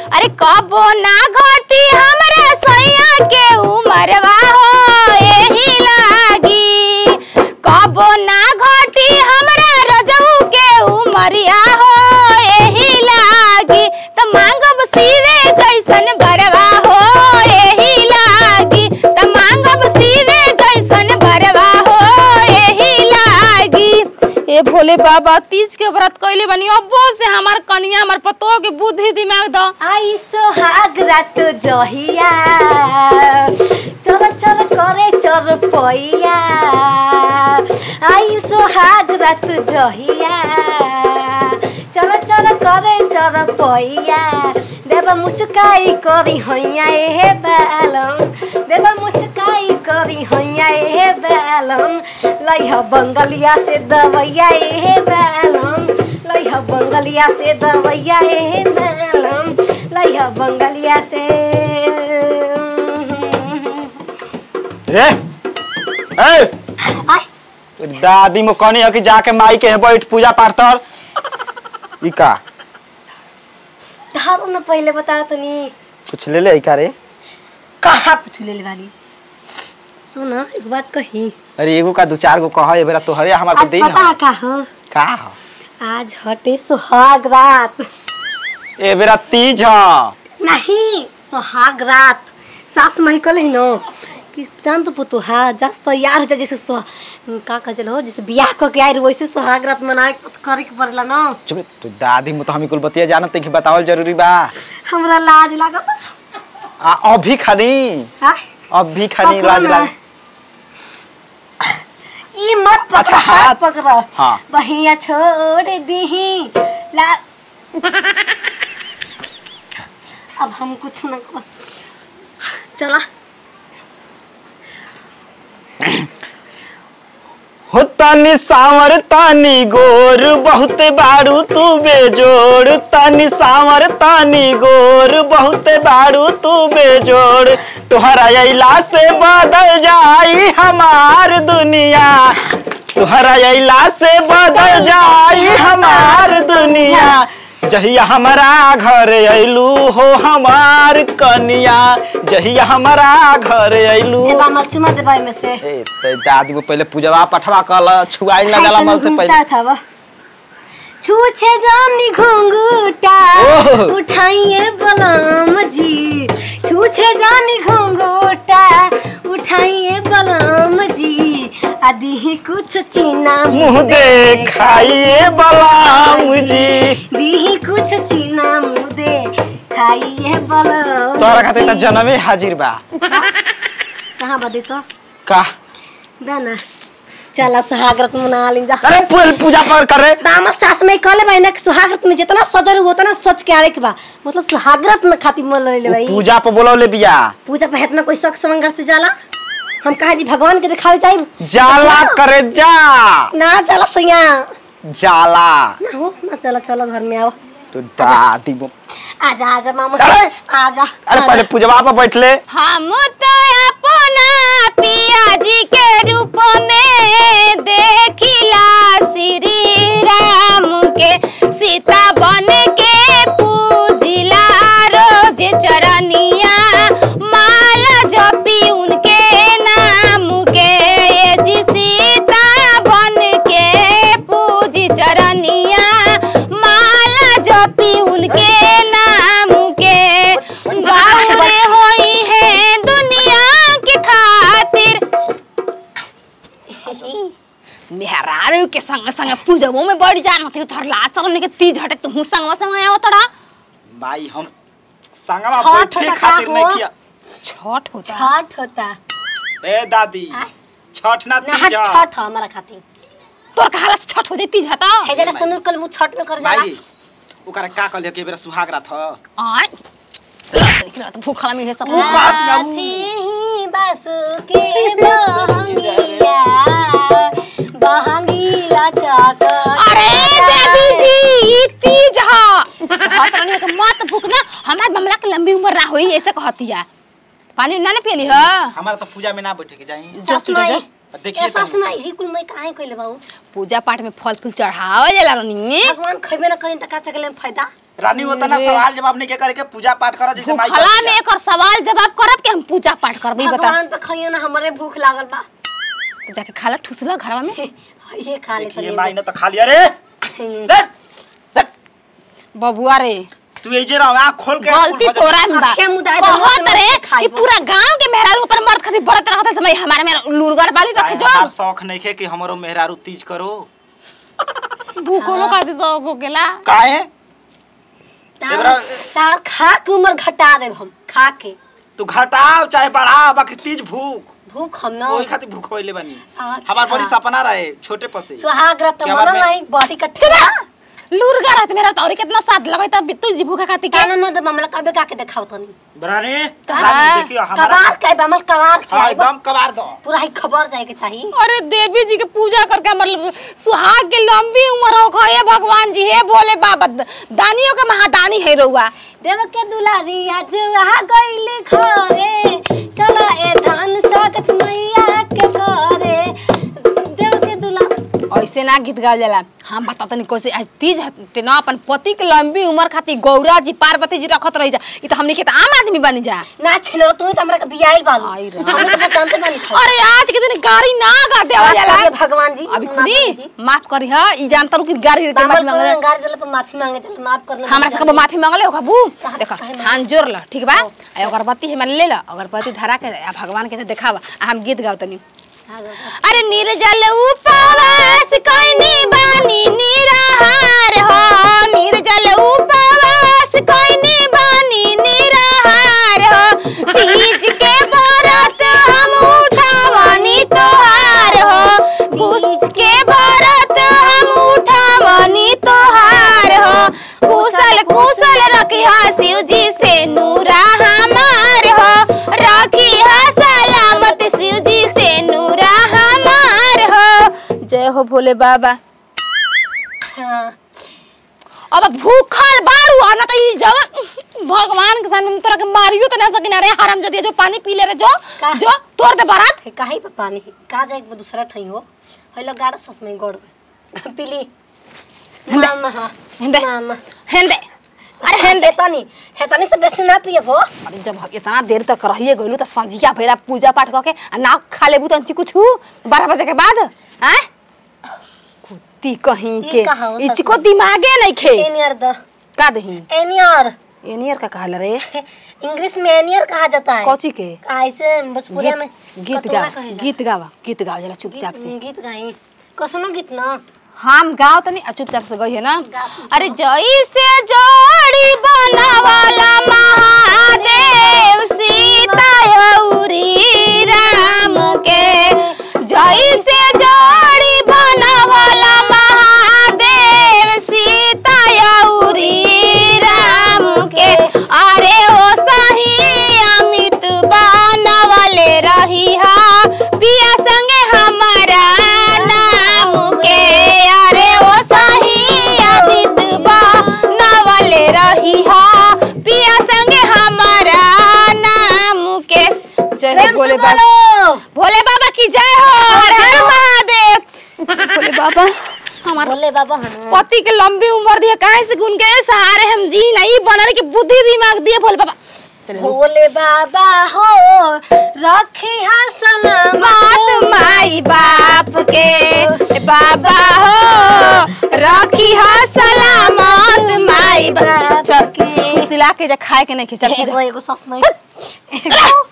अरे कबो ना घटी हमरा सैया के उमरवा हो एही लागी कबो ना घटी हमरा रजऊ के उमरिया हो एही लागी त मांगब सीवे जैसन बरवा हो एही लागी त मांगब सीवे जैसन बरवा हो एही लागी ए भोले बाबा तीज के व्रत कइले बनी अब्बो से हमार कनिया हमार पतो के बुद्धि दिमाग द आई सोहाग रात जहिया चल चल करे चर पैया आई सोहाग रात जहिया चल चल करे चर पैया देव मुचकाई करी हैया ए बालम देव मुचकाई करी हैया ए बालम लइह बंगलिया से दवैया ए बालम लइह बंगलिया से दवैया ए बालम लइह बंगलिया से रे ए आय दादी मो कहनी है कि जाके माई के यहाँ बैठ पूजा पाठ कर ई का धारो न पहले बता तनी कुछ ले ले का रे कहाँ पूछ ले वाली सुन एक बात कही अरे एगो का दू चार गो कह बेरा तोहरे हमार के आज दिन पता ह। है का हो का ह? आज हटे सुहाग रात ए बेरा तीज ह नहीं सुहाग रात सास माई कल ही न कि जान तो पुतु हा जस तो यार होता जैसे सुहा का कह चलो जैसे बियाह क के आए वैसे सुहाग रात मनाए करे के पड़ला न चुप तू दादी मो तो हमी कुल बतिया जानत है कि बतावल जरूरी बा हमरा लाज लागत आ अभी खनी हा अभी खनी पकड़ो लाज ना। लाग ई मत पकड़ अच्छा, हाथ हाथ। पकड़ हाँ। बहिया छोड़ दीही ला अब हम कुछ न कर चला हो तनी सावर तनी गोर बहुत बारू तू बेजोड़ तनी सावर तनी गोर बहुत बारू तू बेजोड़ तुहरा अइला से बदल जाई हमार दुनिया तुहरा अइला से बदल जाई हमार दुनिया जहिया हमारा घर अइलू हो हमार कनिया जहिया हमारा घर अइलू देबा मचुमा देबा में से ए ते दादी को पहले पूजवा पठवा कल छुआई ना जाला मल से पहले था वो छूछे जानी घुंघूटा ओह। उठाइए बलम जी छूछे जानी घुंघूटा उठाइए बलम जी आदि ही कुछ चीना मुँह देखाइए बलाम जी दीही कुछ चीना मुँह दे खाइए बलम तोरा खातिर त जी। जनमे हाजिर बा कहाँ बदी तो का दाना चला सुहागरत मना ली जा अरे पूल पूजा पर करे दामा सास में कहले भाई ना कि सुहागरत में जितना सजर हो उतना सच के आवे के बा मतलब सुहागरत में खातिर मन ले भाई पूजा पर बोलौले बिया पूजा पे इतना कोई शक समंगर से जाला हम कहा जी भगवान के दिखावे चाहिए जाला करे जा ना चला सैया जाला ना हो ना चला चलो घर में आओ तो दादी वो आजा आजा मामा अरे! आजा अरे पहले पूजवा पर बैठले हम तो अपना पिया जी के रूप में देखिला श्री राम के सीता बन के पूजिला रोज चरनिया माला जपी उनके नाम के ये जी सीता बन के पूजी चरनिया माला जपी उनके नाम के बाउरे होई है दुनिया के खातिर मेहरारू के संग संग पूजबो में बढ़ जाना थी उधर लास्ट हमने के तीज हटे तू संगवा संग आया तड़ा भाई हम संगवा छठ बैठे होता खातिर का नहीं हो? किया छठ होता छठ होता ए दादी आय? छठ ना ना तीज छठ हो हमारा खातिर तोर कहाला से छठ हो जाई तीज हता है जरा संदूर कल मुँह छठ में कर जाला भाई ओकरा का कहले के बेरा सुहाग रात ह आय देख रहा तो भूखला मिले सब भूख आ- बात जाऊ। हाथी बस के बहंगिया बहंगीला चाकर अरे देवी जी ई तीज ह कहत रहनी के मत भूखना हमार बमला के लंबी उम्र ना होई ऐसे कहतिया पानी ना ना पियली ह हमारा तो पूजा में ना बैठे के जाई जा तू जा, जा। देखिए ऐसा तनी। सुना ही कुल मैं काहे कइले बाबू पूजा पाठ में फल फूल चढ़ावे जाला रहनी भगवान खइबे ना कहीं त का चकले में फायदा रानी होता ना सवाल जवाब नहीं के करके पूजा पाठ करो जैसे माई भूखला करती में है। एक और सवाल जवाब करब कि हम पूजा पाठ करब ई बता भगवान तो खइयो ना हमरे भूख लागल बा तो जाके खाला ठुसला घरवा में ये खा ले देखिए माई ने तो खा लिया रे देख, देख, बबुआ रे तू एजे रहो आँख खोल के गलती उठ- तोरा में बा आँखें मुदाए तो कहत मुँह से रे खाई कि बा। पूरा गांव के मेहरारू ऊपर मर्द खातिर बरत रहत समय हमारे में लुरगर बाली रखे जो हमार शौक नहीं है कि हमारो मेहरारू तीज करो भूखलो खातिर शौक हो गेला काहे तार एकरा- तार खा के उम्र घटा देब हम खा के तू घटाओ चाहे बढ़ाओ बाकी तीज भूख भूख हम ना ओही खातिर भूख होइले बनी अच्छा। हमार बड़ी सपना रहे छोटे पसे सुहाग रात क्या मन बात है? नहीं बड़ी कट्ठा लुरगर रहत मेरा तौरी कितना साथ लगई तब तू जी भूखा खातिर के काना मत मामला कबे का के देखाओ तनी बरानी हाँ। रानी देखियो हमारा कबार के बमल कबार के हाँ आइबा। एकदम कबार दो पूरा ही खबर जाए के चाहिए अरे देवी जी के पूजा करके मतलब सुहाग के लंबी उम्र हो हे भगवान जी हे भोले बाबा दानियों के महादानी है रउआ देव के दुलारी आज आ गइल घरे चला ए धान सागत मैया के घरे देव के दुला ऐसे ना गीत गावल जाला हम बता तनी कैसे आज तीज हटे ना अपन पति के लंबी उम्र खातिर गौरा जी पार्वती जी रखत रही जा ई तो हमनी के तो आम आदमी बनी जा ना छिनो तू तो हमरा के बियाइल बालू आई राम। हम तो जानते बानी खाली। अरे आज के दिन गाड़ी ना गा देवा माफ जाला करिए भगवान जी अभी माफ खुदी करिए। माफ करी ह ई जानता रू कि गाड़ी के माफी बामल मांगले करो गाड़ी दिले पर माफी मांगे चल माफ करना हमरा से कबो माफी मांगले हो कबू कहाँ देखो से काहे हाथ जोड़ ल ठीक बा आ अगरबत्ती हमन ले ल अगरबत्ती धरा के आ भगवान के देखावा आ हम गीत गाव तनी अरे निर्जल उपवास कइनी बानी निराहार हो निर्जल उपवास कइनी बानी निराहार हो तीज के व्रत हम उठावनी तोहार हो कुश के व्रत हम उठावनी तोहार हो कुशल कुशल रखी शिव जी से नूरा हमार हो रखी सलामत शिव जी से नूरा हमार हो जय हो भोले बाबा हाँ अब भूखल बाड़ू आ ना तो ई जवन भगवान के सामने में तोरा के मारियो तो ना सकिन रे हराम जदी जो पानी पी ले रे जो का? जो तोड़ दे बारात है काहे पे पानी है का जाए के दूसरा ठई हो हेलो गाड़ा सस में गोड़ गए पीली मामा हाँ हिंदे मामा हेंदे अरे हेंदे हेतानी हेतानी से बेसी ना पिए हो अरे जब इतना देर तक रहिए गइलू तो संजिया फेरा पूजा पाठ करके आ ना खा लेबू तंची कुछ बारह बजे के बाद हैं कुत्ती कहीं ये के कहाँ हो इचको ससुर? दिमागे नहीं खे एनियर द का दही एनियर एनियर का कहल रे इंग्लिश में एनियर कहा जाता है कौची के ऐसे भोजपुरी में गीत गीत कतोला गा कहे जाता गीत गावा गीत गावा जरा है। चुपचाप से गीत गीत गाई कसनो गीत ना हम गाओ तनी आ चुपचाप से गई है ना गा। अरे जैसे जोड़ी बनवाला महादेव सीता औरी राम के जैसे जोड़ी बनवाला महादेव सीता औरी राम के अरे ओ सही अमित बनवले रही हा पिया संगे हमारा नाम के अरे ओ सही अमित बनवले रही हा पिया संगे हमारा नाम के जय हो प्रेम भोले से बाबा बोलो भोले बाबा की जय हो हर हर महादेव भोले बाबा हमारा बोले बाबा हम पति के लंबी उम्र दिए काहे से गुन के सहारे हम जी नहीं बनने की बुद्धि दिमाग दिए भोले बाबा चले भोले बाबा हो रखी हा सलामत बात माई बाप के ए बाबा हो रखी हो सलामत माई बाप चल के। खुशिला के जा खाए के नहीं खिचल एगो एगो सस में